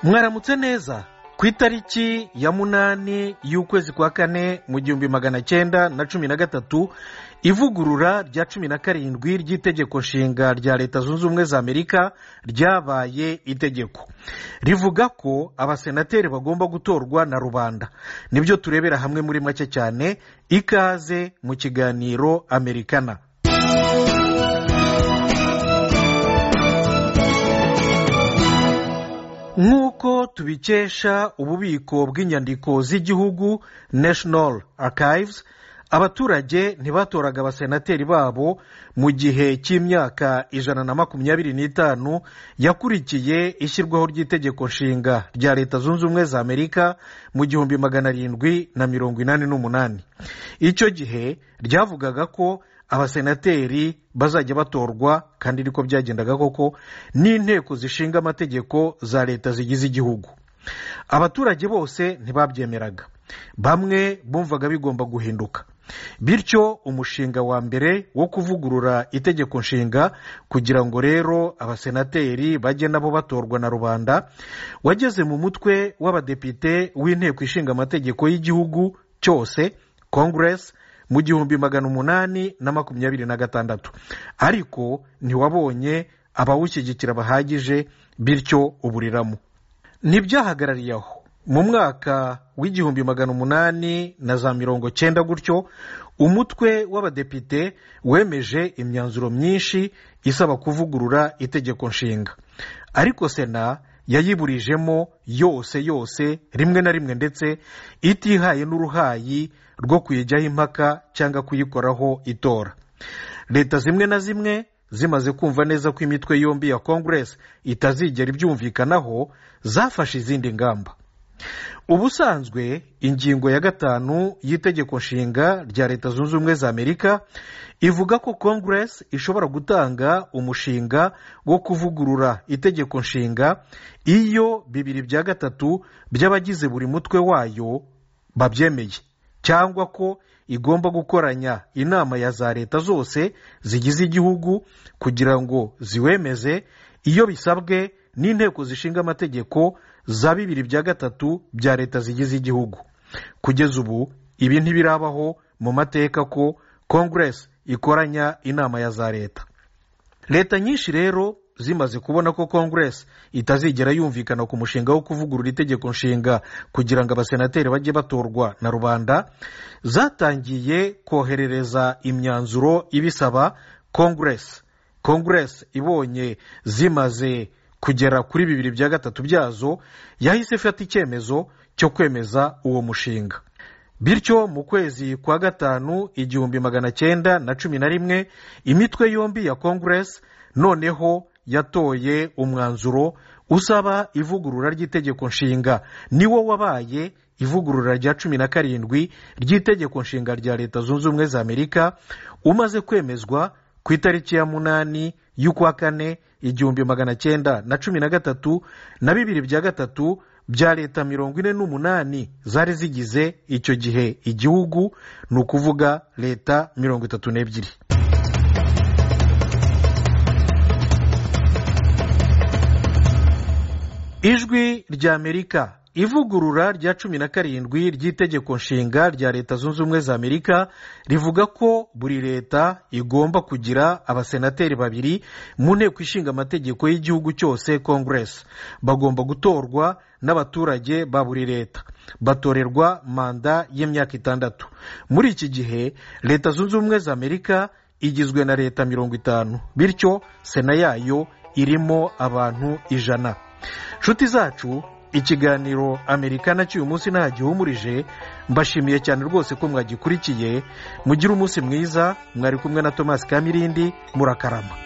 mwaramutse neza ku itariki ya munani y'ukwezi kwa kane mu gihumbi magana cyenda na cumi na gatatu ivugurura rya cumi na karindwi ry'itegeko nshinga rya leta zunze ubumwe za amerika ryabaye itegeko rivuga ko abasenateri bagomba gutorwa na rubanda nibyo turebera hamwe muri make cyane ikaze mu kiganiro amerikana nk'uko tubikesha ububiko bw'inyandiko z'igihugu national archives abaturage ntibatoraga abasenateri babo mu gihe cy'imyaka ijana na makumyabiri n'itanu yakurikiye ishyirwaho ry'itegeko nshinga rya leta zunze ubumwe za amerika mu gihumbi magana arindwi na mirongo inani n'umunani icyo gihe ryavugaga ko abasenateri bazajya batorwa kandi niko byagendaga koko n'inteko zishinga amategeko za leta zigize igihugu abaturage bose ntibabyemeraga bamwe bumvaga bigomba guhinduka bityo umushinga wa mbere wo kuvugurura itegeko nshinga kugira ngo rero abasenateri bajye nabo batorwa na rubanda wageze mu mutwe w'abadepite w'inteko ishinga amategeko y'igihugu cyose kongeresi mu gihumbi magana umunani na makumyabiri na gatandatu ariko ntiwabonye abawushyigikira bahagije bityo uburiramo ntibyahagarariye aho mu mwaka w'igihumbi magana umunani na za mirongo cyenda gutyo umutwe w'abadepite wemeje imyanzuro myinshi isaba kuvugurura itegeko nshinga ariko sena yayiburijemo yose yose rimwe na rimwe ndetse itihaye n'uruhayi rwo kuyijyaho impaka cyangwa kuyikoraho itora leta zimwe na zimwe zimaze kumva neza ko imitwe yombi ya kongeresi itazigera ibyumvikanaho zafashe izindi ngamba ubusanzwe ingingo ya gatanu y'itegeko nshinga rya leta zunze ubumwe za amerika ivuga ko kongeresi ishobora gutanga umushinga wo kuvugurura itegeko nshinga iyo bibiri bya gatatu by'abagize buri mutwe wayo babyemeye cyangwa ko igomba gukoranya inama ya za leta zose zigize igihugu kugira ngo ziwemeze iyo bisabwe n'inteko zishinga amategeko za bibiri bya gatatu bya leta zigize igihugu kugeza ubu ibi ntibirabaho mu mateka ko kongeresi ikoranya inama ya za leta leta nyinshi rero zimaze kubona ko kongeresi itazigera yumvikana ku mushinga wo kuvugurura itegeko nshinga kugira ngo abasenateri bajye batorwa na rubanda zatangiye koherereza imyanzuro ibisaba kongeresi kongeresi ibonye zimaze kugera kuri bibiri bya gatatu byazo yahise ifata icyemezo cyo kwemeza uwo mushinga bityo mu kwezi kwa gatanu igihumbi magana cyenda na cumi na rimwe imitwe yombi ya kongeresi noneho yatoye umwanzuro usaba ivugurura ry'itegeko nshinga niwo wabaye ivugurura rya cumi na karindwi ry'itegeko nshinga rya leta zunze ubumwe za amerika umaze kwemezwa ku itariki ya munani y'ukwa kane igihumbi magana cyenda na cumi na gatatu na bibiri bya gatatu bya leta mirongo ine n'umunani zari zigize icyo gihe igihugu ni ukuvuga leta mirongo itatu n'ebyiri ijwi rya amerika ivugurura rya cumi na karindwi ry'itegeko nshinga rya leta zunze ubumwe za amerika rivuga ko buri leta igomba kugira abasenateri babiri mu nteko ishinga amategeko y'igihugu cyose kongeresi bagomba gutorwa n'abaturage ba buri leta batorerwa manda y'imyaka itandatu muri iki gihe leta zunze ubumwe za amerika igizwe na leta mirongo itanu bityo sena yayo irimo abantu ijana inshuti zacu ikiganiro amerikana cy'uyu munsi nta gihumurije mbashimiye cyane rwose ko mwagikurikiye mugire umunsi mwiza mwari kumwe na thomas kamirindi murakarama